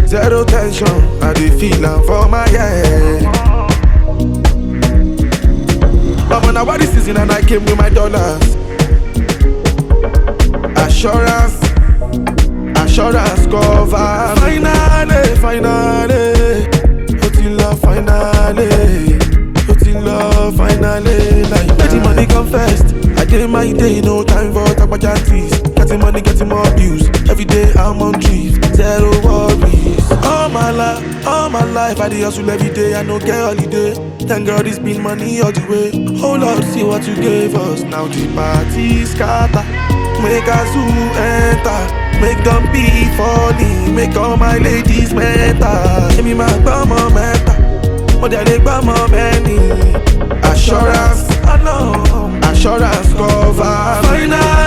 Zero tension, I dey feel am for my head. Mama, now what this season and I came with my dollars. Assurance, assurance cover. Finally, finally, ó ti lọ finally, ó ti lọ finally. Like, let the money come first. I dey my day, no time for tapajantis. Getting money, getting more views. Every day I'm on trips, zero worries. All my life, all my life, I dey hustle every day. I no get holiday. Thank God it's been money all the way. Oh Lord, see what you gave us. Now the party scatter. Make a zoo enter. Make them be falling. Make all my ladies mental. Give me my bummer mental. Mo dẹ̀ lè gbọ́ mọ mẹ́ni. Assurance, I know. Assurance cover. Final